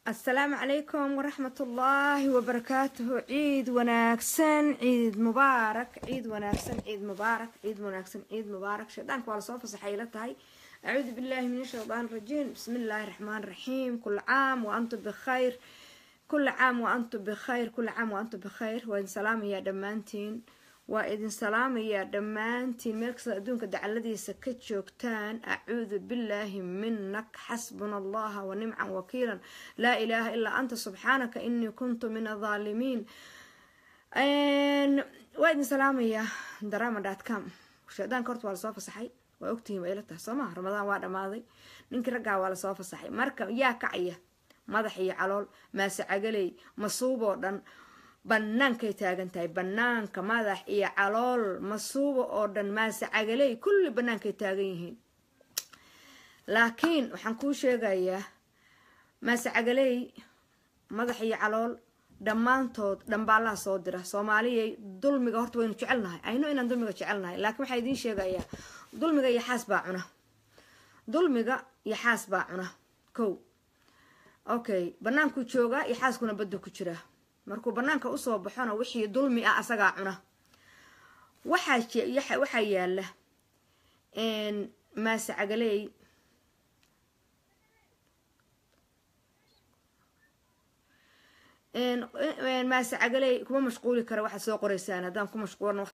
asalaamu calaykum waraxmat ullaahi wabarakaatuhu ciid wanaagsan ciid mubaarak ciid wanaagsan ciid mubaarak ciid wanaagsan ciid mubaarak shaydaanka waa lasoo fasaxay la tahay acuudu billahi min ashaytaan rajiim bismi illaahi raxmaan raxiim kula caam wa antum bikhayr kula caam wa antum bikhayr kula caam wa antum bikhayr waa idin salaamayaa dhammaantiin waa idin salaamayaa dhammaantiin meel kasta adduunka dacaladiisa ka joogtaan acuudu billaahi minak xasbuna allaha wa nimcan wakiilan laa ilaaha ilaa anta subxaanaka inii kuntu min adaalimiin waa idin salaamayaa drama com shaydaanka horta waa lasoo fasaxay waa ogtihiin waa ila tahay soo maha ramadaan waa dhammaaday ninkii raggaa waa lasoo fasaxay marka yaa kacaya madax iyo calool maase cagaley masuuboo dhan bannaankay taagan tahay bannaanka madax iyo calool masuuba oo dhan maase cagaley kulli bannaankay taagan yihiin laakiin waxaan kuu sheegayaa maase cagaley madax iyo calool dhammaantood dhambaalaha soo dira soomaaliyay dulmiga horta waynu jecelnahay ayno inaan dulmiga jecelnahay laakiin waxaa idiin sheegayaa dulmiga iyo xaas baa cuna dulmiga iyo xaas baa cuna kow okay bannaankuu joogaa iyo xaaskuna badda ku jiraa markuu banaanka usoo baxona wixii dulmi ah asagaa cuna waxaa yaala maase cagaley maase cagaley kuma mashquuli kara waxaad soo qoreysaan haddaan ku mashquulna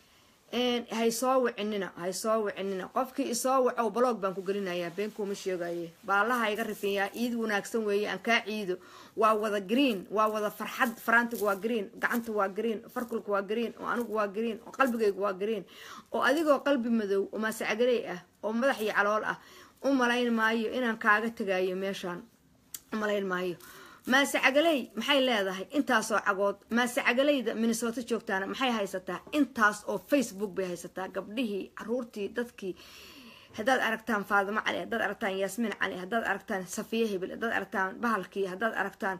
hay soo wicinina hay soo wicinina qofkii isoo wacow baloog baan ku gelinayaa beenkuuma sheegaye baalaha iga rifinyaa ciid wanaagsan weeye aan kaa ciido waa wada green waa wada farxad faraantigu waa green gacanta waa green farkulku waa green oo anigu waa green oo qalbigaygu waa green oo adigoo qalbi madow oo maasecagaley ah oo madax iyo calool ah u malayn maayo inaan kaaga tagayo meeshaan u malayn maayo maase cagaley maxay leedahay intaasoo cagood maase cagaleyda minnesota joogtaana maxay haysataa intaas oo facebook bay haysataa gabdhihii caruurtii dadkii haddaad aragtaan faadimo cali haddaad aragtaan yaasmiin cali haddaad aragtaan safiya hibil haddaad aragtaan bahalkii haddaad aragtaan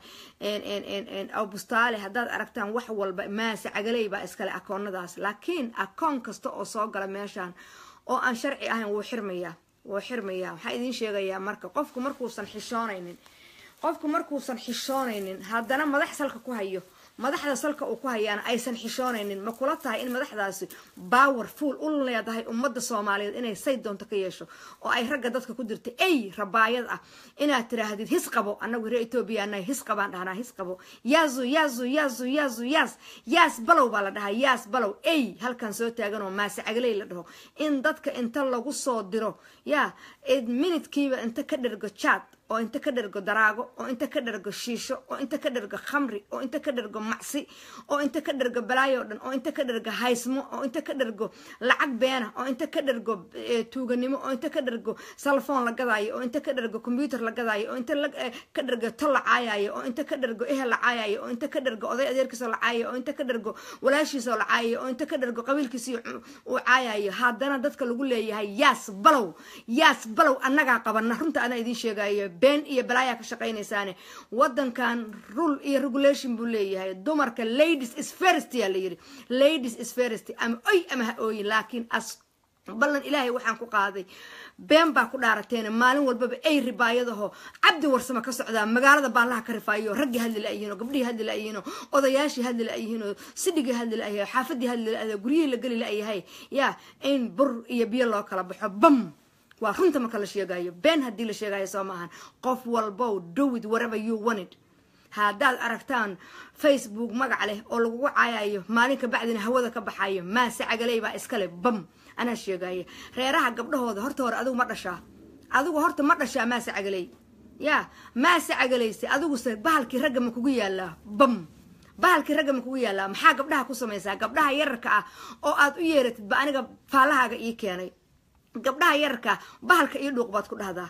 abustaale haddaad aragtaan wax walba maase cagaley baa iskale akoonadaas laakiin akoon kasta oo soo gala meeshaan oo aan sharci ahayn wuu xirmayaa wuu xirmayaa waxaa idiin sheegayaa marka qofku markuusan xishoonaynin qofku markuusan xishoonaynin haddana madax salka ku hayo madaxda salka uu ku hayaana aysan xishoonaynin ma kula tahay in madaxdaasi baawer fuul u leedahay ummadda soomaaliyeed inay say doonto ka yeesho oo ay ragga dadka ku dirta ey rabaayad ah inaad tiraahdid his qabo annagu reer etoobiya anay his qabaan dhahnaa his qabo yaazu yaazu yaazu yaazu yaas yaas balow baa la dhahaa yaas balow ey halkan soo taagan oo maase cagaley la dhaho in dadka inta lagu soo diro yaa minidkiiba inta ka dhergo jaad oo inta ka dhergo daraago oo inta ka dhergo shiisho oo inta ka dhergo khamri oo inta ka dhergo macsi oo inta ka dhergo balaayo dhan oo inta ka dhergo haysmo oo inta ka dhergo lacag beena oo inta ka dhergo tuuganimo oo inta ka dhergo salfoon la gadaayo oo inta ka dhergo combyuter la gadaayo oo inta ka dhergo tol la caayayo oo inta ka dhergo ehel la caayayo oo inta ka dhergo oday adeerkiisoo la caayayo oo inta ka dhergo walaashiisoo la caayayo oo inta ka dhergo qabiilkiisii uu caayayo haddana dadka lagu leeyahay yaas balow yaas balow annagaa qabana runta anaa idiin sheegayo been iyo balaayaa ka shaqaynaysaane wadankan rule iyo regulation buu leeyahay dumarka ladies is first yaa la yiri ladies is first ama oy ama ha ooyin laakiin as ballan ilaahay waxaan ku qaaday been baa ku dhaarateen maalin walbaba ay ribaayadaho cabdi warsamo ka socdaa magaalada baallaha ka rifaayo raggii hadli la-yihiin oo gabdhihii hadli la-yihiin oo odayaashii hadli la-yihiin oo sidhigii hadli la-yahay xaafadii hadli la guryihii la geli la-yahay yaa in bur iyo biyo loo kala baxo bam waa runta marka la sheegayo been haddii la sheegayo soo maahan qof walbow dowid whatever you wanted haddaad aragtaan facebook magac leh oo lagugu caayayo maalin ka bacdina hawada ka baxayo maase cagaley baa iskale bam anaa sheegaya reeraha gabdhahooda horta hore adigu ma dhashaa adigu horta ma dhashaa maase cagaley yaa maase cagaleyse adiguse bahalkii ragga ma kugu yaalaa bam bahalkii ragga ma kugu yaalaa maxaa gabdhaha ku samaysaa gabdhaha yararka ah oo aad u yeeratid ba aniga faallahaaga ii keenay gabdhaha yararka bahalka iyo dhuuq baad ku dhahdaa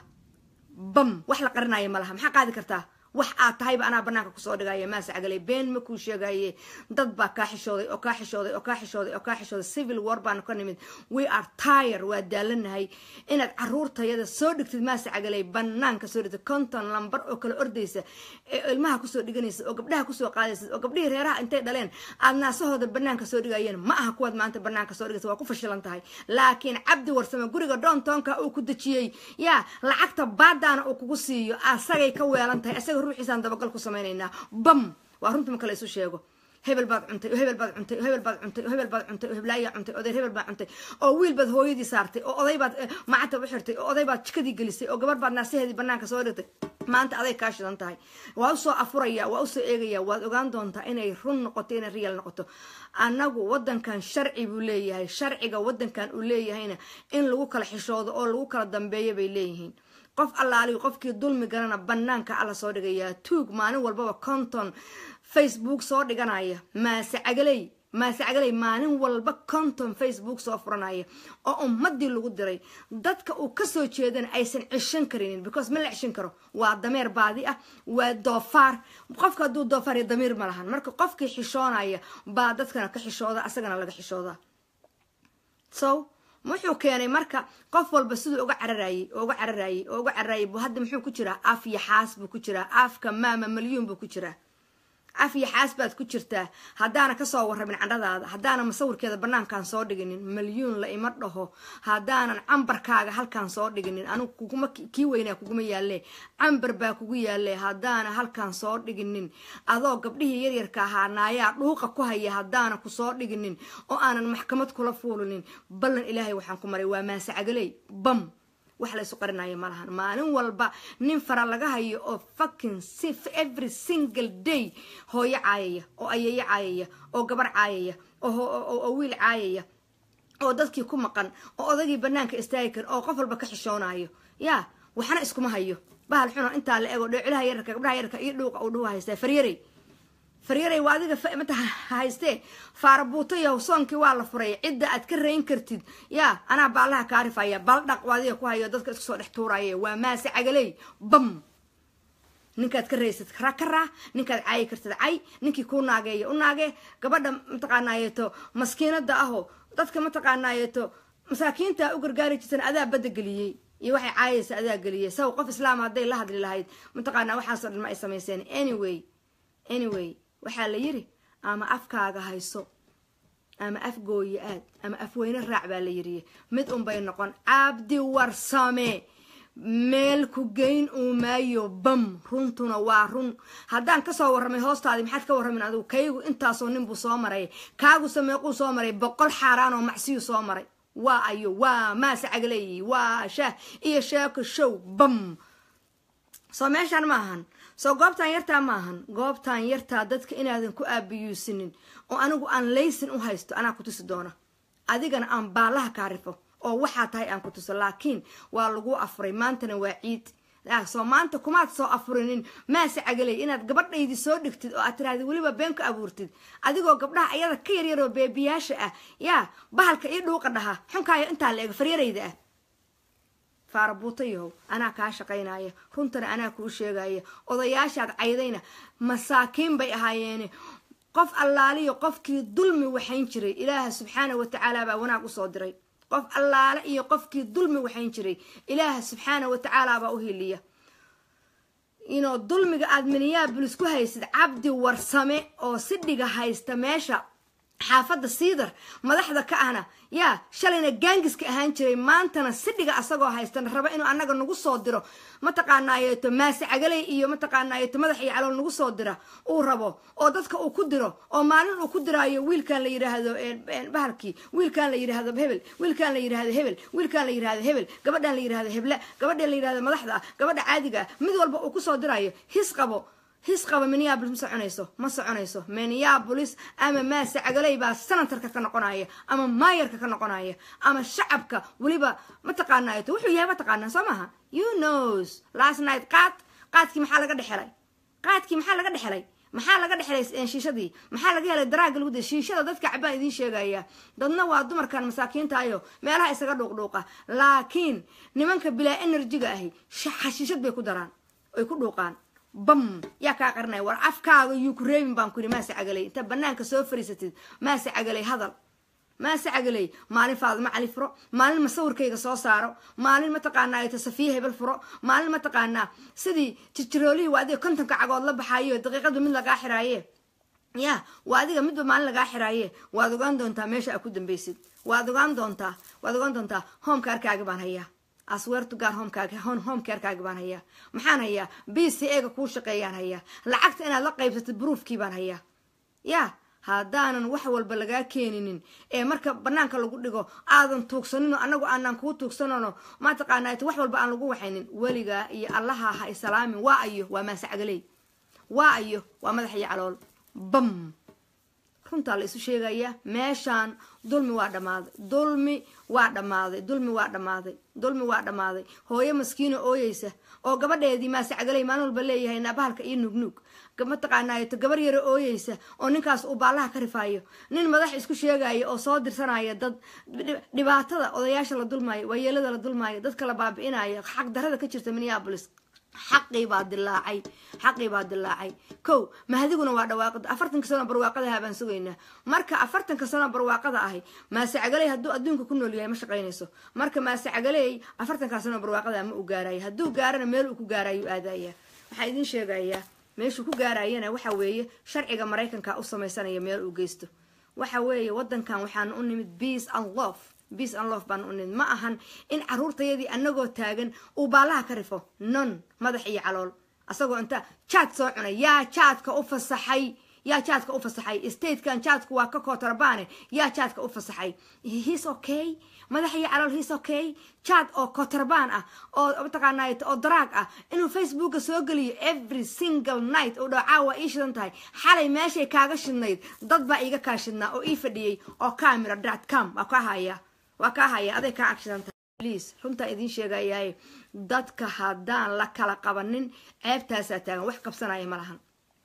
bam wax la qarinaya ma laha maxaa qaadi kartaa wax aad tahayba anaa banaanka kusoo dhigaya maase cagaley been ma kuu sheegaye dad baa kaa xishooday oo kaa xishooday oo kaa xishooday oo kaa xishooday civil war baanu ka nimid we are tire waa daalanahay inaad caruurtayada soo dhigtid maase cagaley banaanka soo dhigtid konton lambar oo kala ordaysa ee ilmaha kusoo dhiganaysa oo gabdhaha kusoo qaadaysa oo gabdhihii reeraha intay dhaleen aad naasahooda banaanka soo dhigayeen ma aha kuwaad maanta banaanka soo dhigaysa waa ku fashilan tahay laakiin cabdi warsame guriga doontoonka uu ku dejiyey yaa lacagta baadaana uu kugu siiyo asagay ka weelan tahay asaga ruuxiisaan dabagal ku samaynaynaa bam waa runta marka la isu sheego hebel baad cuntay oo hebel baad cuntay oo hebel baad cuntay oo hebel baad cuntay oo heblaayaa cuntay odeer hebel baad cuntay oo wiil baad hooyadii saartay oo oday baad macatab u xirtay oo oday baad jikadii gelisay oo gabar baad naasaheedii banaanka soo dhigtay maanta aday kaa shidan tahay waa usoo afuraya waa usoo eegaya waad ogaan doontaa inay run noqoto inay riyal noqoto annagu wadankan sharci buu leeyahay sharciga wadankan uu leeyahayna in lagu kala xishoodo oo lagu kala dambeeyo bay leeyihiin qof allaaligu qofkii dulmi galana banaanka alla soo dhigayaa tuug maalin walbaba conton facebook soo dhiganaya maase cagaley maase cagaley maalin walba conton facebook soo furanaya oo ummadii lagu diray dadka uu kasoo jeedana aysan cishan karinin because ma la cishan karo waa dameer baadi ah waa doofaar qofka hadduu doofaar iyo damiir ma lahan marka qofkii xishoonaya baa dadkana ka xishooda asagana laga xishooda so wuxuu keenay marka qof walba siduu uga cararayey oo uga cararayey oo uga cararayay bu hadda muxuu ku jiraa af iyo xaas buu ku jiraa afka maama malyuun buu ku jiraa af iyo xaas baad ku jirtaa haddaana kasoo warramin candhadaada haddaana masawirkeeda banaankaan soo dhiginin malyuun la ima dhaho haddaanan cambarkaaga halkaan soo dhiginin anigu kuguma kii weynaa kuguma yaalle cambar baa kugu yaalle haddaana halkaan soo dhiginin adoo gabdhihii yaryarka ahaa naayaa dhuuqa ku haya haddaana kusoo dhiginin oo aanan maxkamad kula fuulinin ballan ilaahay waxaan ku maray waa maase cagaley bam wax la isu qarinaya ma lahan maalin walba nin fara laga hayo oo fucking every single day hooyo caayaya oo ayeeyo caayaya oo gabar caayaya oo wiil caayaya oo dadkii ku maqan oo odagii banaanka istaagi karin oo qof walba ka xishoonayo yaa waxna iskuma hayo bahal xuno intaa la ego dheecilaha yararka gabdhaha yararka iyo dhuuqa uu dhuwa haystaa faryarey faryaray waa adiga mata haystee faarabuutayaw soonkii waa la furay cidda aad ka rayn kartid yaa anaa baallaha kaa rifaya baldhaq waa adiga ku hayo dadka isku soo dhex tuuraya waa maase cagaley bam ninkaad ka raysad ra ka raa ninkaad caayi kartid cay ninkii kuu naageeya u naagee gabadha mataqaanaayeeto maskiinada aho dadka mataqaanaayeeto masaakiinta u gargaari jirtan adaa badda geliyey iyo waxay caayaysa adaa geliyey saw qof islaama hadday la hadli lahayd mataqaanaa waxaasoo dhan ma ay samayseen anyway anyway waxaa la yiri ama afkaaga hayso ama afgooye aad ama afweyne raac baa la yiriye mid unbay noqon cabdi warsame meel ku geyn uu maayo bam runtuna waa run haddaan kasoo warramay hoostaadii maxaad ka warramin adigu kaygu intaasoo nin buu soo maray kaaguse meequu soo maray boqol xaaraan oo macsiyu soo maray waa ayo waa maase cagaleeyi waa shaah iyo sheeko show bam soo meeshaan ma ahan soo goobtaan yartaa ma ahan goobtaan yartaa dadka inaadan ku aabiyuusinin oo anigu aan laysin u haysto anaa ku tusi doona adigana aan baallaha kaa rifo oo waxaa tahay aan ku tuso laakiin waa lagu afuray maantana waa ciid soo maanta kumaad soo afurinin maase cagaley inaad gabadhaydi soo dhigtid oo aad tiraahdi weliba been ka abuurtid adigoo gabdhaha ayada ka yaryaroo beebiyaasha ah yaa bahalka ii dhuuqa dhaha xunkaayo intaa la eg faryarayda ah faarabuutayahow anaa kaa shaqaynaya runtana anaa kuu sheegaya odayaashaad caydayna masaakiin bay ahaayeene qof allaaliyo qofkii dulmi waxayn jiray ilaaha subxaana watacaala baa wanaag usoo diray qof allaale iyo qofkii dulmi waxayn jiray ilaaha subxaana watacaala baa u hiliya inoo dulmiga aad miniyaabulis ku haysid cabdi warsame oo sidhiga haysta meesha xaafadda siidar madaxda ka ahna yaa shalayna gaangiska ahaan jiray maantana sidhiga asagoo haystana raba inuu annaga nagu soo diro mataqaanaayeeto maase cagaley iyo mataqaanaayeeto madax iyo calool nagu soo dira uu rabo oo dadka uu ku diro oo maalin uu ku diraayo wiilkan la yidhaahdo bahalkii wiilkan la yidhaahdo hebel wiilkan la yidhaahdo hebel wiilkan la yidhaahdo hebel gabadhan la yidhahdo heble gabadhan la yidhahdo madaxda ah gabadha caadiga ah mid walba uu kusoo diraayo his qabo his qaba minneabolis ma soconayso ma soconayso minneabolis ama maase cagaley baa senatarka ka noqonaya ama maayarka ka noqonaya ama shacabka weliba mataqaanaayo wuxuu yahay mataqaanaa soo maaha you knows last night qaad qaadkii maxaa laga dhexelay qaadkii maxaa laga dhexelay maxaa laga dhexelay shiishadii maxaa laga helay daraaga lagu shiishada dadka cabaan idiin sheegaya dadna waa dumarkan masaakiintaayo meelaha isaga dhuuqdhuuqa laakiin nimanka bilaa enerjiga ahi xashiishad bay ku daraan ay ku dhuuqaan bam yaa kaa qarinaya war afkaaga yuu ku reebin baan ku yidhi maase cagaley inta banaanka soo fariisatid maase cagaley hadal maase cagaley maalin faadimo cali furo maalin masawirkayga soo saaro maalin mataqaanaa safiya hebel furo maalin mataqaanaa sidii jirjiroolihii waa adiga kontonka cagood la baxaayo daqiiqadba mid lagaa xiraaye ya waa adiga midba maalin lagaa xiraaye waad ogaan doontaa meesha aa ku dambaysid waad ogaan doontaa waad ogaan doontaa hoomka arkaagi baan hayaa asweertu gaar homekaaga homecarekaaga baan hayaa maxaan hayaa b c ega kuu shaqeeyaan hayaa lacagta inaad la qaybsatid bruufkii baan hayaa yaa haddaanan wax walba lagaa keeninin ee marka banaanka lagu dhigo aadan tuugsanino anagu aanaan kuu tuugsanano mataqaana wax walba aan lagu waxaynin weligaa iyo allaha ha isalaamin waa ayo waa maasacgaley waa ayo waa madax iyo calool bam runtaa la isu sheegayaa meeshaan dulmi waa dhammaaday dulmi waa dhammaaday dulmi waa dhammaaday dulmi waa dhammaaday hooyo maskiino ooyeysa oo gabadheedii maasacgaley maalin walba leeyahay naabahalka iyo nugnuug mataqaanaato gabar yaro ooyeysa oo ninkaas uu baallaha ka rifaayo nin madax isku sheegaya oo soo dirsanaya dad dhibaatada odayaasha la dulmaayo waayeelada la dulmaayo dadka la baabi'inayo xaq darada ka jirta minneabolis xaqii baa dilaacay xaqii baa dilaacay kow mahdiguna waa dhawaaqada afartanka sano barwaaqadaha baan sugaynaa marka afartanka sano barwaaqada ahi maasecagaley hadduu adduunka ku nool yahay ma shaqaynayso marka maasecagaley afartankaa sano barwaaqada ma u gaarayo hadduu gaarana meel uu ku gaarayu aadaya waxaa idin sheegayaa meeshuu ku gaarayana waxa weeye sharciga maraykanka u samaysanaya meel uu geysto waxa weeye wadankan waxaan u nimid beace and love beace and love baan u nimid ma ahan in caruurtayadii anagoo taagan uu baallaha ka rifo non madax iyo calool asagoo inta jaad soo cunay yaa jaadka u fasaxay yaa jaadka u fasaxay statekan jaadku waa ka kotarbaane yaa jaadka u fasaxay his okay madax iyo calool his okay jaad oo kotrabaan ah oo mataqaanay oo daraag ah inuu facebooka soo geliyo every single night oo dhacaa waa ii shidan tahay xalay meeshay kaaga shidnayd dad baa iiga kaa shidnaa oo ii fadhiyey oo camera dot com waa kaa haya waa kaa haya aday kaa ag shidan tahay please runtaa idiin sheegayaay dadka haddaan la kala qabanin ceebtaasaa taagan wax qabsanaya ma lahan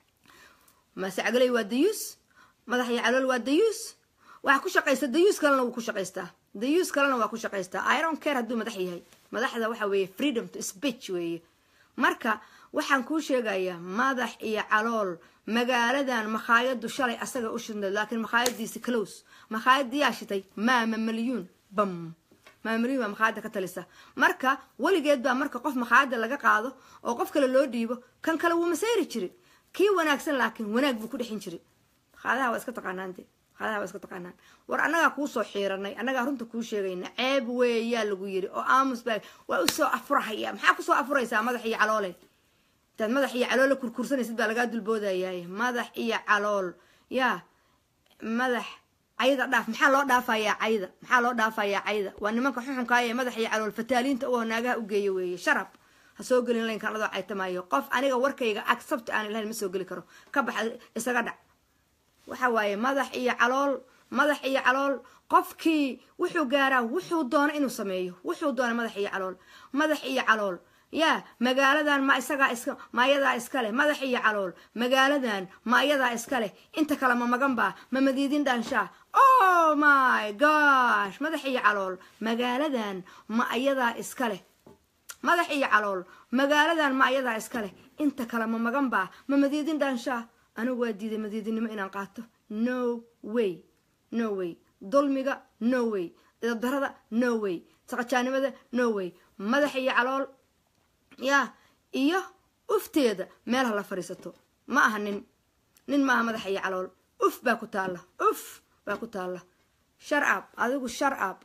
maasecgaley waa dayuus madax iyo calool waa dayuus waxaa ku shaqaysta dayuus kalena wuu ku shaqaystaa dayuus kalena waa ku shaqaystaa iron care hadduu madax yahay madaxda waxa weeye freedom to speech weeye marka waxaan kuu sheegayaa madax iyo calool magaaladan makhaayadu shalay asaga u shidnayd laakiin makhaayadiisi close makhaayadiyaa shitay maama malyuun bam maamulin baa makhaayada ka talisa marka weligeed baa marka qof makhaayada laga qaado oo qof kale loo dhiibo kan kale wuu masayri jiri kii wanaagsan laakiin wanaag buu ku dhexin jiri makhaadaha waa iska taqaanaante makhaadaha waa iska taqaanaan war annagaa kuusoo xiiranay annagaa runta kuu sheegayna ceeb weeyaa lagu yiri oo aamus baa waa usoo afurahaya maxaa kusoo afuraysaa madax iyo caloole intaad madax iyo caloole kurkursanaysid baa lagaa dulboodayaay madax iyo calool yaa madax cayda dhaaf maxaa loo dhaafayaa cayda maxaa loo dhaafayaa cayda waa nimanka xuxunkaaya ee madax iyo calool fataaliinta oo naagaha u geeya weeye sharab ha soo gelin laynkan adoo caytamaayo qof aniga warkayga accept aan ilahayn ma soo geli karo ka baxa isaga dhac waxa waaye madax iyo calool madax iyo calool qofkii wuxuu gaaraa wuxuu doono inuu sameeyo wuxuu doona madax iyo calool madax iyo calool yaa magaaladan ma isagaa iska ma ayadaa iska leh madax iyo calool magaaladan ma ayadaa iska leh inta kale ma magan baa ma madiidin dhaanshaa oh my gosh madax iyo calool magaaladan ma ayadaa iska leh madax iyo calool magaaladan ma ayadaa iska leh inta kale ma magan baa ma madiidin dhaanshaa anigu waa diiday madiidinimo inaan qaato no way no way dulmiga no way idabdarada no way saqajaanimada no way madax iyo calool yaa iyo ufteeda meel ha la fadhiisato ma aha nin nin maaha madax iyo calool uf baa ku taalla uf baa ku taalla shar ab adigu shar ab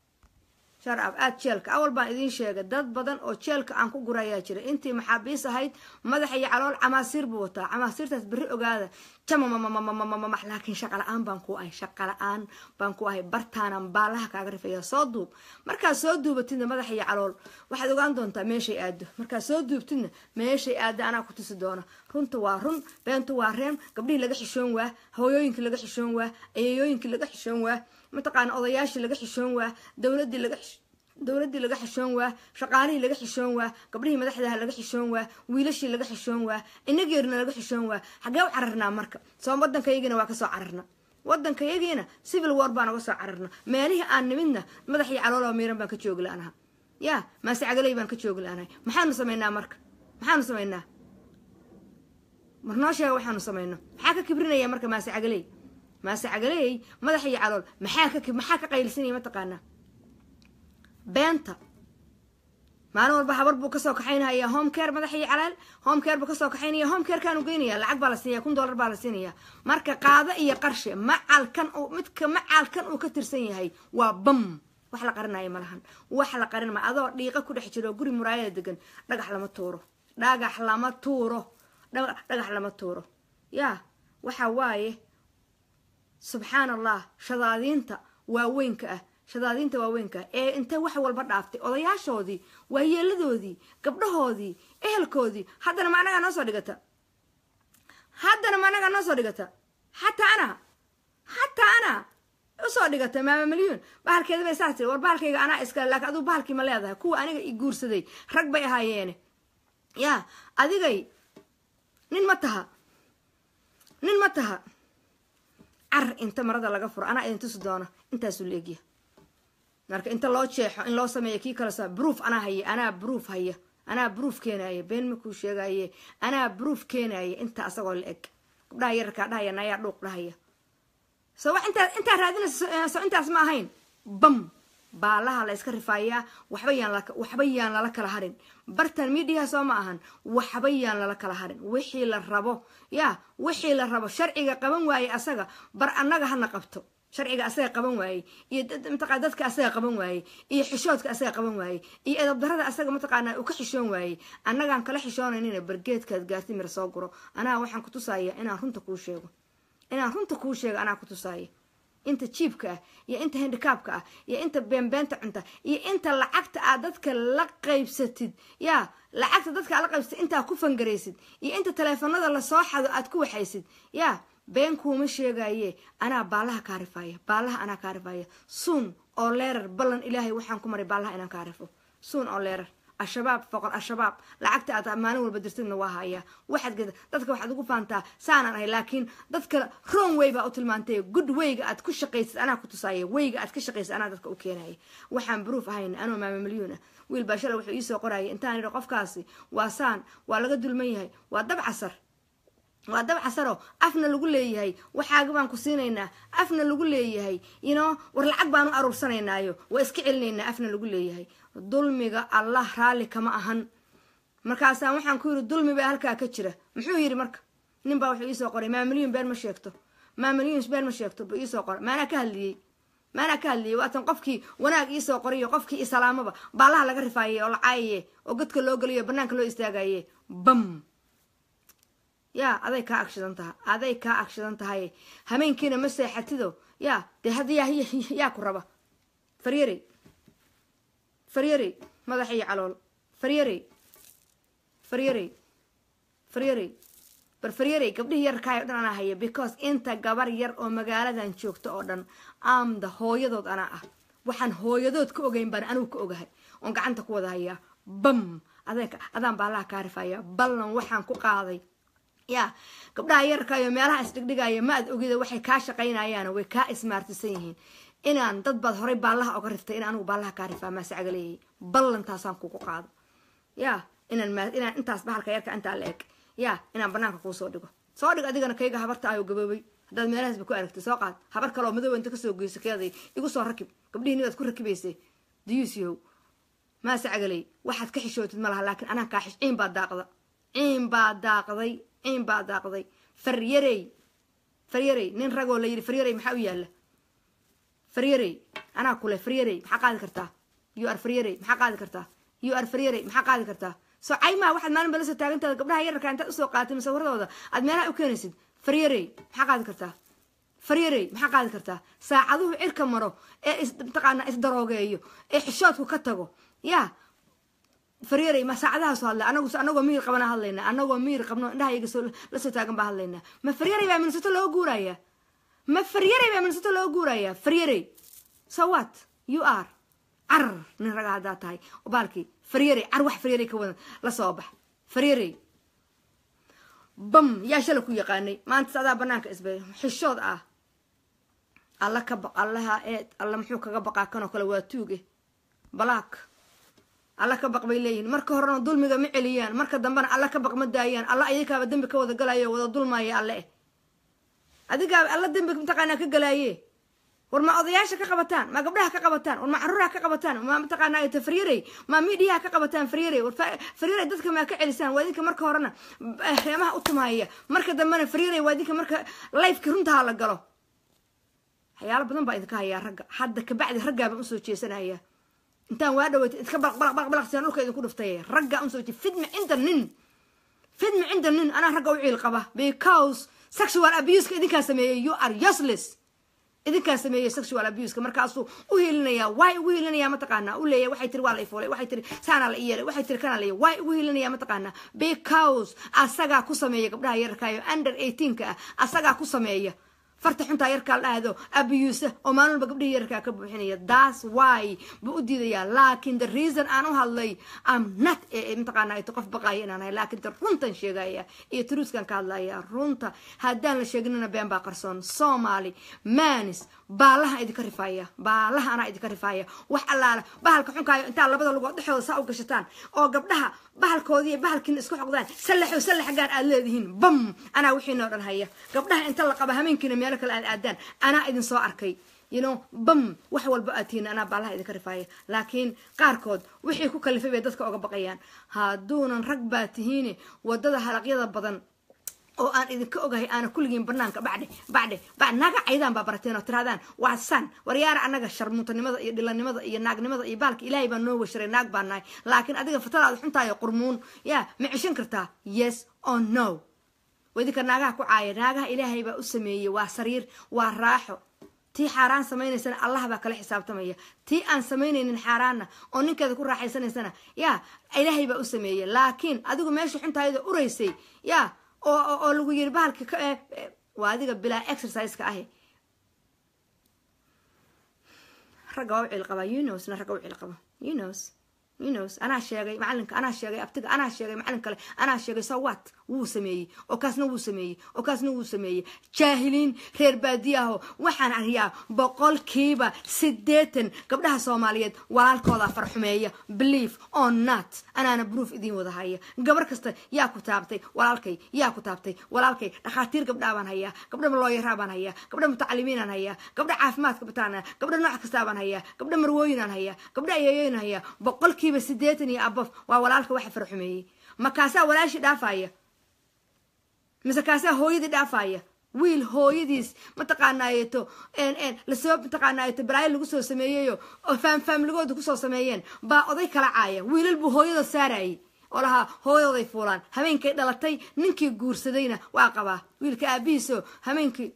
shar ab aad jeelka awal baan idiin sheegay dad badan oo jeelka aan ku gurayaa jira intii maxaabiis ahayd madax iyo calool camaasiir buu wataa camaasiirtaas berri ogaada jamamamamamamamax laakiin shaqa la-aan baan ku ahay shaqa la-aan baan ku ahay bartaanan baalaha kaaga rifaya soo duub markaad soo duubatidna madax iyo calool waxaad ogaan doontaa meeshay aado markaad soo duubtidna meeshay aado anaa ku tusi doona runta waa run beentu waa reen gabdhihii laga xishoon waa hooyooyinkii laga xishoon waa ayayooyinkii laga xishoon waa mataqaana odayaashii laga xishoon waa dowladii laga dowladdii laga xishoon waa shaqaalihii laga xishoon waa gabdhihii madaxdaha laga xishoon waa wiilashii laga xishoon waa inageerna laga xishoon waa xaggee u cararnaa marka soo waddankayagiina waa kasoo cararna waddankayagiina civil war baan uga soo cararna meelihii aan nimidna madax iyo calooloo miiran baan ka joogi la-anaha yaa maase cagaley baan ka joogi la-anahay maxaanu samaynaa marka maxaanu samaynaa mar noo sheega waxaanu samayno maxaa ka kibrinaya marka maase cagaley maase cagaley madax iyo calool maxaa ka maxaa ka qaylisanaya mataqaanaa beenta maalin walba habar buu kasoo kaxaynaya home care madax iyo calaal home care buu kasoo kaxaynaya home care kaanu geynaya lacag baa la siinaya kun dollar baa la siinaya marka qaado iyo qarshe macalkan uu midka macalkan uu ka tirsan yahay waa bam wax la qarinaayo ma lahan wax la qarin ma adoo dhiiqa ku dhex jiro guri muraayada degan dhagax lama tuuro dhagax lama tuuro dhagax lama tuuro yaa waxa waaye subxaan allah shadaadiinta waaweynka ah shadaadiinta waaweynka ah ee intay wax walba dhaaftay odayaashoodii waayeeladoodii gabdhahoodii ehelkoodii haddana ma anagaa noo soo dhigata haddana ma anagaa noo soo dhigata xataa ana xataa ana usoo dhigata maama milyuun bahalkeeda bay saas tiri war bahalkayga anaa iskale laakiin aduu bahalkii ma leedahay kuwa aniga i guursaday rag bay ahaayeene yaa adigay nin ma taha nin ma taha car inta marada laga furo anaa idin tusi doono intaasuu leegya marka inta loo jeexo in loo sameeyo kii kale sa broof anaa haya anaa broof haya anaa broof keenaaya been makuu sheegaye anaa broof keenaaya inta asagoo la eg gabdhaha yararkaa dhahaya nayaa dhuuq dhahaya so wax intaa intaa raadinaysa so intaas ma ahayn bam baalaha la iska rifaayaa waxba yaan waxba yaan lala kala harin bartan midiyaha soo ma ahan waxba yaan lala kala harin wixii la rabo yaa wixii la rabo sharciga qaban waaye asaga bar annaga hana qabto sharciga asaga qaban waaye iyo mataqaa dadka asaga qaban waaye iyo xishoodka asaga qaban waaye iyo edabdarada asaga mataqaana uu ka xishoon waaye annagaan kala xishoonaynin bargeedkaad gaarti mir soo guro anaa waxaan ku tusaaya inaan runta kuu sheego inaan runta kuu sheego anaa ku tusaaya inta jiibka ah iyo inta handikaabka ah iyo inta beenbeenta cunta iyo inta lacagta aad dadka la qaybsatid yaa lacagta dadka aad la qaybsatid intaa ku fangaraysid iyo inta taleefanada lasoo xado aad ku waxaysid yaa been kuuma sheegaye anaa baalaha kaa rifaya baalaha anaa kaa rifaya suun oo leerar ballan ilaahay waxaan ku maray baalaha inaan kaa rifo suun oo leerar al-shabaab foqol al-shabaab lacagta aad maalin walba dirtidna waa hayaa waxaad geda dadka waxaad ugu faantaa saanaan ahay laakiin dadka wrong way baa u tilmaantay good wayga aad ku shaqaysid anaa ku tusaaya wayga aad ka shaqaysid anaa dadka u keenaya waxaan proof ahayn anoo maama milyuun ah wiil baa shalay wuxuu iisoo qoraya intaan idhi qofkaasi waa saan waa laga dulman yahay waa dab casar waa dab casaro afna lagu leeyahay waxaaga baan ku siinaynaa afna lagu leeyahay yino war lacag baan u aruursanaynaayo waa iska celinaynaa afna lagu leeyahay dulmiga allah raalli kama ahan markaasaan waxaan ku yidhi dulmi baa halkaa ka jira muxuu yidhi marka nin baa wuxuu iisoo qoray maamilyuun been ma sheegto maamilyuun been ma sheegto buu iisoo qoray maanaa ka hadliyey maanaa ka hadliyey waatan qofkii wanaag iisoo qorayo qofkii isalaamaba baalaha laga rifaayay oo la caayaye oo godka loo geliyo banaanka loo istaagaye bam yaa aday kaa agshidan taha aday kaa agshidan tahay hameenkiina ma seexatido yaa dee hadda yaa yaa ku raba faryarey faryarey madax iyo calool faryarey faryarey faryarey bar faryarey gabdhihii yararkaay o dhan anaa haya because inta gabar yar oo magaaladan joogto oo dhan aamda hooyadood anaa ah waxaan hooyadood ka ogeyn baan anugu ka ogahay oon gacanta ku wada hayaa bam adaan baalaha kaa rifaya ballan waxaan ku qaaday yaa gabdhaha yararkaayo meelaha isdhigdhigaya ma ad ogida waxay kaa shaqaynayaan way kaa ismaartisan yihiin inaan dad baad horay baallaha oga riftay in anigu baallaha kaa rifaa maasacaga leeyahay ballantaasaan kugu qaado yaa inaan inaan intaas bahalka yarka intaa la eg yaa inaan banaanka kuu soo dhigo soo dhig adigana kayga habarta ayoo gaboobay haddaad meelahaasba ku aragtay soo qaad habar kaleoo madooba inta kasoo geyso keeday igu soo rakib gabdhihii nibaad ku rakibaysay diyuusiyow maasacagaley waxaad ka xishootid ma laha laakiin anaa kaa xish ciin baa daaqda ciin baa daaqday ciin baa daaqday faryarey faryarey nin ragoo la yidhi faryarey maxaa u yaalla faryarey anaa kule faryarey maxaa qaadi kartaa you ar faryarey maxaa qaadi kartaa you ar faryarey maxaa qaadi kartaa soo caymaa waxaad maalin ba la soo taagantaada gabdhaha yararka intaad usoo qaaatay masawiradooda aad meelaha u keenaysid faryarey maxaa qaadi kartaa faryarey maxaa qaadi kartaa saacaduhu cirka maro ee mataqaanaa isdaroogeeyo ee xishoodku ka tago yaa faryarey ma saacadahaaso hadla anagu anagoo miyir qabana hadlaynaa anagoo miyir qabno indhaha iyaga soo la soo taagan baa hadlaynaa ma faryarey baa minsato loo guurayaa ma faryarey baa minsato loo guurayaa faryarey so what you are car nin raga haddaa tahay baalkii faryarey car wax faryarey ka wadan la soo bax faryarey bam yaa shala ku yaqaanay maanta adaa banaanka isbe xishood ah alla ka baq allaha eed alla muxuu kaga baqaa kanoo kale waa tuuge balaak alla ka baq bay leeyihin marka horena dulmiga ma celiyaan marka dambena alla ka baq ma daayaan alla ayakaaba dembi ka wada galayo wada dulmaya alle eh adigaaba alla dembi mataqaanaa ka galaaye war ma odayaasha ka qabataan ma gabdhaha ka qabataan war ma caruuraha ka qabataan ma mataqaanaa ta faryarey ma midiyaha ka qabataan faryarey war faryarey dadka maa ka celisaan waa idinka marka horena reemaha u tumaaya marka dambena faryarey waa idinka marka lifeki runtaha la galo waxyaalo badan baa idinka hayaa ragga hadda kabacdi raggaa baan usoo jeesanaya intaan waa dhaweyta idka balaq balaq balaq balaq sidaan dhulka idinku dhiftay raggaa usoo jee fidma cinda nin fidma cinda nin anaa ragga u ciil qaba because sexual abuseka idinkaa sameeyey you are useless idinkaa sameeyey sexual abuseka markaasuu u hiilinaya way ugu hiilinaya mataqaanaa u leeyahy waxay tiri waa la ifuulay waxay tiri saanaa la iyeelay waxay tiri kanaa la yeelay way ugu hiilinaya mataqaanaa because asagaa ku sameeya gabdhaha yararkaayo under eighteenka ah asagaa ku sameeya farta xuntaa yarkaa la dhahdo abiyuusa oo maalin walba gabdhihii yararkaa ka buuxinaya that's why buu u diidayaa laakiin the reason aan u hadlay am not mataqaana ito qof baqaaya inaan ahay laakiin de runtan sheegaya iyo truuskan ka hadlaya runta haddaan la sheeginina been baa qarsoon soomaali manis baalaha idinka rifaaya baalaha anaa idinka rifaaya wax allaala bahalka xunkaayo intaa labada lugood dhexdooda saa u gashataan oo gabdhaha bahalkoodii iyo bahalkiina isku xoqdaan sallaxo sallax gaar aad leedihiin bam anaa wixiinoo dhan haya gabdhaha inta la qaba hameenkiina meelo kale aad aadaan anaa idin soo arkay you know bam wax walba aad tihiin anaa baalaha idinka rifaaya laakiin qaarkood wixii ku kalifay bay dadka oga baqayaan hadduunan rag baa tihiin wadada halaqyada badan oo aan idinka ogahay aana kulligiin banaanka bacdhe bacdhe ba naga caydaan baa barateen oo tirahdaan waa san waryaara annaga sharmuutanimada iyo dhilanimada iyo naagnimada iyo baalka ilaahay baa noo washaray naag baa nahay laakiin adiga fatadaada xuntaayo qurmuun yaa ma ceshan kartaa yes or no wadinka naagaha ku caaya naagaha ilaahay baa u sameeyey waa sariir waa raaxo tii xaaraan samaynaysana allah baa kala xisaabtamaya tii aan samaynaynin xaaraanna oo ninkeeda ku raaxaysanaysana yaa ilaahay baa u sameeyey laakiin adigu meesha xuntaayada uraysay yaa oo lagu yiri bahalka waa adiga bilaa exerciseka ahi ragga waa u cil qabaa unosna ragga u cil qaba unos unos anaa sheegay macalinka anaa sheegay abtiga anaa sheegay macalin kale anaa sheegay sawat wuu sameeyey oo kaasna wuu sameeyey oo kaasna wuu sameeyey jaahiliin reer baadiyaho waxaan ariyaa boqolkiiba siddeetan gabdhaha soomaaliyeed walaalkooda farxumeeya belief or not anaana bruuf idiin wada haya gabar kasta yaa ku taabtay walaalkay yaa ku taabtay walaalkay dhakhaatiir gabdhaa baan hayaa gabdha looyaraa baan hayaa gabdha mutacalimiinaan hayaa gabdha caafimaadka bataan gabdha nooc kastaa baan hayaa gabdha marwooyinaan hayaa gabdha ayeeyoyn hayaa boqolkiiba siddeetan iyo abaf waa walaalka waxa farxumeeyey makaasaa walaashii dhaafaya mise kaasaa hooyadii dhaafaya wiil hooyadiis mataqaanaayeto lasoo mataqaanaayeto balaayo lagu soo sameeyeyo oo faamfaamligooda kusoo sameeyeen baa oday kala caaya wiilal buu hooyada saarayay oo lahaa hooyadooday fuulaan habeenkay dhalatay ninkii guursadayna waa qabaa wiilka aabihiiso habeenkii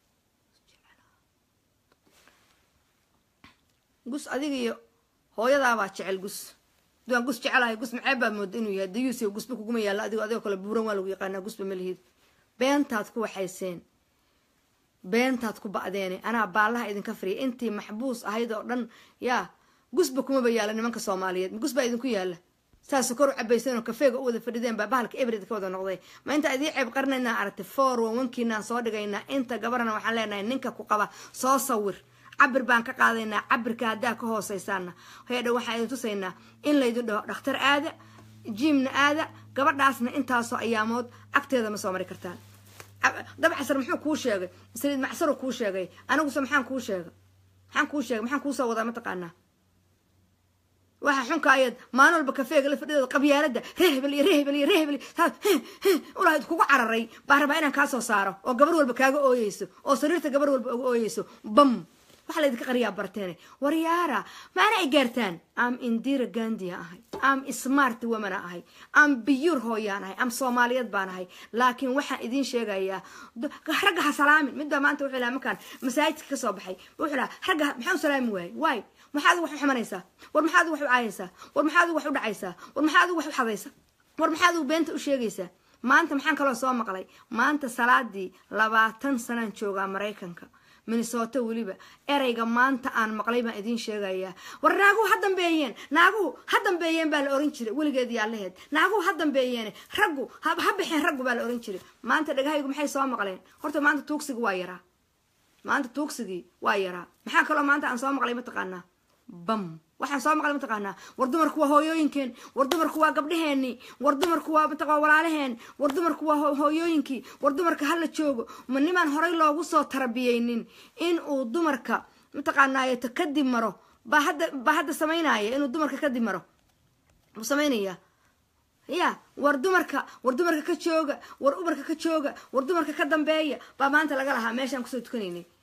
gus adiga iyo hooyadaabaa jecel gus duaan gus jecelahay gus macee baad mooda inuu yahay dayuusi gusba kuguma yaallo adigo adigoo kale buuran waa lagu yaqaanaa gusba ma lihid beentaad ku waxayseen beentaad ku ba'deene anaa baallaha idinka fariya intii maxbuus ahayd oo dhan yaa gusba kumaba yaalla nimanka soomaaliyeed ma gus baa idinku yaalla saas kor u cabayseen oo kafeega u wada fadhideen baa bahalka ebrid ka wada noqday ma inta idii ceeb qarnaynaa aragtay foor wawankiinaan soo dhigaynaa inta gabarna waxaan leenahay ninka ku qaba soo sawir cabir baan ka qaadaynaa cabirka haddaa ka hooseysaana heedha waxaan idin tusaynaa in laydin dhaho dhakhtar aada jiimna aada gabadhaasna intaasoo ayaamood agteeda ma soo mari kartaan dabcasar muxuu kuu sheegay saliid macsaru kuu sheegay aniguse maxaan kuu sheega maxaan kuu sheegay maxaan kuusoo wadaa mataqaanaa waxa xunka ayaad maalin walba kafeega la fadhideeda qabyaalada rehbel iyo rehbel iyo rehbel ulahayd kugu cararay baa rabaa inaan kaa soo saaro oo gabar walba kaaga ooyeyso oo sariirta gabar walba uga ooyeyso bam waxaa laydinka qariyaa barteene waryaara maana ay gaartaan am indira gandia ahay am smart womana ahay am biyuur hooyaan ahay am soomaaliyeed baan ahay laakiin waxaan idiin sheegayaa ragga ha salaamin midbaa maanta wuxuu lahaa markaan masaajidka ka soo baxay wuxuu lahaa ragga maxaa u salaami waayey waay maxaa adigu wax u xumanaysaa war maxaa adigu wax u caayaysaa war maxaa adigu wax u dhacaysaa war maxaa adigu wax u xadaysaa war maxaa adigu beenta u sheegaysaa maanta maxaan kaloo soo maqlay maanta salaadii labaatan sanaan joogaa maraykanka minnesota weliba ereyga maanta aan maqlay baan idiin sheegayaa war naaguhu ha dambeeyeen naaguhu ha dambeeyeen baa la oran jiray weligeed yaalaheed naaguhu ha dambeeyeen raggu ha baxeen raggu baa la oran jiray maanta dhagahaygu maxay soo maqleen horta maanta tuugsigii waa yaraa maanta tuugsigii waa yaraa maxaa kaloo maanta aan soo maqlay mataqaanaa bam waxaan soo maqlay mataqaanaa war dumarku waa hooyooyinkeen war dumarku waa gabdhaheeni war dumarku waa mataqaa walaalaheen war dumarku waa hooyooyinkii war dumarka hala joogo ma nimaan horay loogu soo tarbiyeynin in uu dumarka mataqaanaayeto kadib maro baa hadda baa hadda samaynaya inuu dumarka kadib maro buu samaynaya ya war dumarka war dumarka ka jooga war umarka ka jooga war dumarka ka dambeeya baa maanta laga lahaa meeshaan kusoo tukanaynay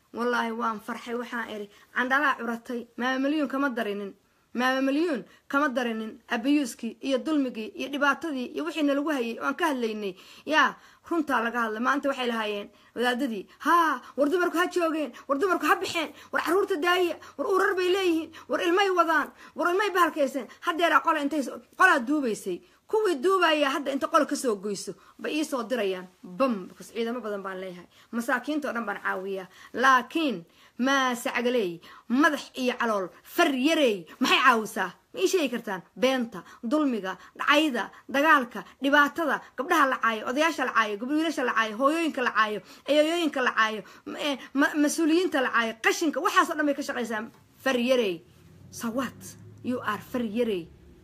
wallaahi waan farxay waxaan idhi candhalaa curatay maama milyuun kama darinin maama milyuun kama darinin abayuuskii iyo dulmigii iyo dhibaatadii iyo wixiina lagu hayay waan ka hadlaynay yaa runtaa laga hadlay maanta waxay lahaayeen wadaadadii haa war dumarku ha joogeen war dumarku ha baxeen war caruurta daaya war urar bay leeyihiin war ilmay wadaan war ilmay bahalkayseen haddeeraa qola intay qolaa duubaysay kuwii duubaya hadda inta qol kasoo goyso bay iisoo dirayaan bam bkas ciidamo badan baan leeyahay masaakiinta o dhan baan caawiyaa laakiin maasacgaley madax iyo calool far yareey maxay caawisaa ma ii sheegi kartaan beenta dulmiga dhacayda dagaalka dhibaatada gabdhaha la caayo odayaasha la caayo gabdwiilasha la caayo hooyooyinka la caayo eeyooyinka la caayo mas-uuliyiinta la caayo qashinka waxaasoo dhan bay ka shaqaysaa far yareey sawat you are far yareey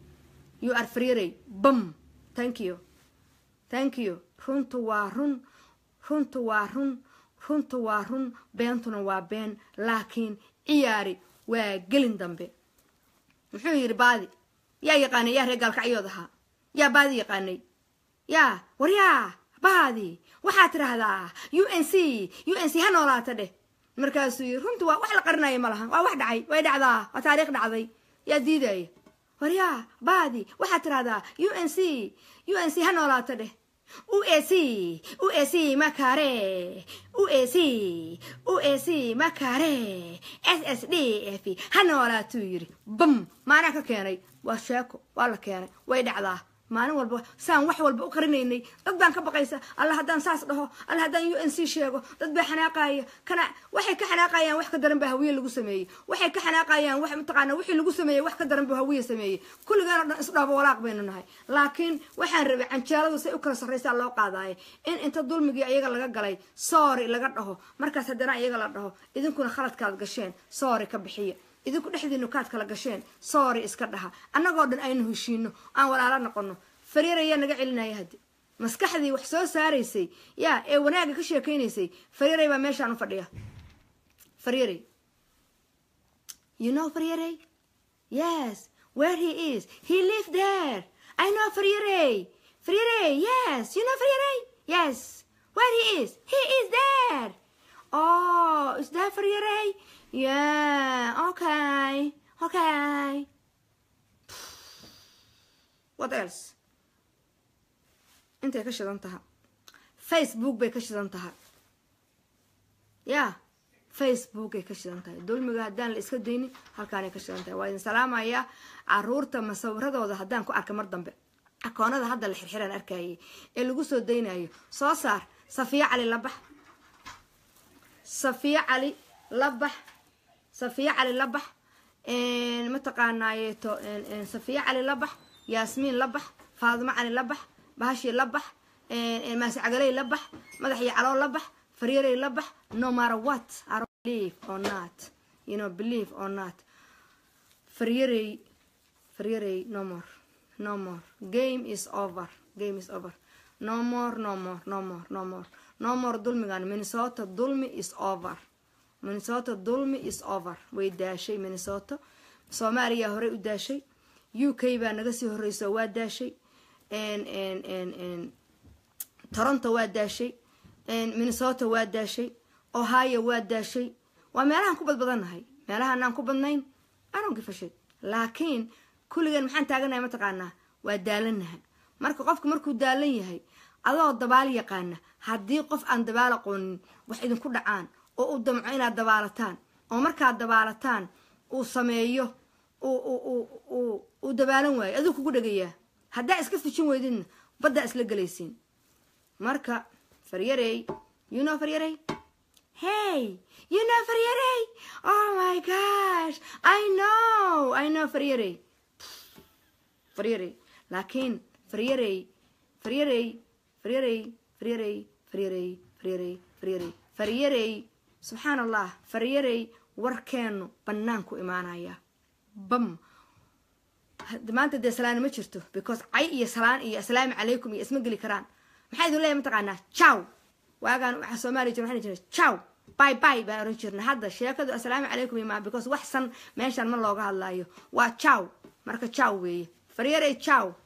you are frierey bam thank you thank you runtu waa run runtu waa run runtu waa run beentuna waa been laakiin ciyaari waa gelin dambe muxuu yidhi baadi yaa yaqaanay yaa reer gaalkacyood ahaa yaa baadi yaqaanay yaa war yaa baadi waxaad tidhaahdaa u n c u n c ha noolaata dheh markaasuu yidhi runtu waa wax la qarinaya ma laha waa wax dhacay way dhacdaa waa taariikh dhacday yaa diidaya waryaa baadi waxaad tidhahdaa u n c u n c ha noolaata dheh u a c u a c makare u a c u a c makare s s d f ha noolaatuu yidhi bam maanaa ka keenay waa sheeko waa la keenay way dhacdaa maalin walba saan wax walba u qarinaynay dad baan ka baqaysa alla haddaan saas dhaho alla haddaan u n c sheego dad baa xanaaqaya kana waxay ka xanaaqayaan wax ka daran baa hawiye lagu sameeyey waxay ka xanaaqayaan wax mataqaana wixii lagu sameeyey wax ka daran buu hawiye sameeyey kulligaan o dhan isdhaaba walaaq baynu nahay laakiin waxaan rabay canjeeladu say u kala sarraysaa loo qaadaayo in inta dulmigii ayaga laga galay soori laga dhaho markaas haddana iyaga la dhaho idinkuna khaladkaad gasheen soori ka bixiya idinku dhexdiinu kaad kala gasheen soori iska dhaha annagoo dhan aynu heshiino aan walaalo noqono fariir ayaa naga celinaya haddi maskaxdii wax soo saaraysay yaa ee wanaagga ka sheekaynaysay fariiray baa meeshaan u fadhiya fariiray you know fariiray yes where he is he live there i know fariiray fariiray yes you know fariiray yes where he is he is there oh is that fariiray Yeah, okay, okay. What else? intay ka shidan taha facebook bay ka shidan taha ya facebookay ka shidan tahay dulmiga haddaan la iska daynin halkaanay ka shidan tahay waa idin salaamayaa caruurta masawiradooda haddaan ku arka mar dambe akoonada hadda la xirxiraan arkayay ee lagu soo daynayo soo saar safiya cali labax safiya cali labax safiya cali labax mataqaanaayeeto safiya cali labax yaasmiin labax faadimo cali labax bahashi labax maascagaley labax madaxii caloo labax faryarey labax no matter what I don't believe or not you know believe or not faryarey faryarey no more no more game is over game is over no more no more no more no more no more dulmigan minnesota dulmi is over minnesota dulmi is over way daashay minnesota soomaaliya horey u daashay u k baa naga sii horeyso waa daashay toronto waa daashay minnesota waa daashay ohio waa daashay waa meelahaan ku badbadannahay meelahaanaan ku badnayn aronkifashay laakiin kulligeen maxaan taaganahay mataqaanaa waa daalanaha marka qofka markuu daalan yahay adoo dabaal yaqaana haddii qof aan dabaal aqoonin wax idinku dhacaan oo u damco inaad dabaalataan oo markaad dabaalataan uu sameeyo uu dabaalan waayo aduu kugu dhegayaa haddaa iska fijin weydidna baddaa isla gelaysiin marka faryarey you know faryarey hey you know faryarey oh my gosh i know i know faryarey faryarey laakiin faryarey faryarey faryarey faryarey faryarey faryarey faryarey faryarey subxaan allah faryarey warkeenu banaanku imaanaya bam maanta dee salaana ma jirto because cay iyo salaan iyo assalaamu calaykum iyo isma geli karaan maxaa idin leeyahay mataqaanaa jaw waagaan waxa soomaaliya jira waxaan jirnay jaw bay bay baan oran jirnay hadda sheekadu assalaamu calaykum iyo maa because wax san meeshan ma looga hadlaayo waa jaw marka jaw weeye faryarey jaw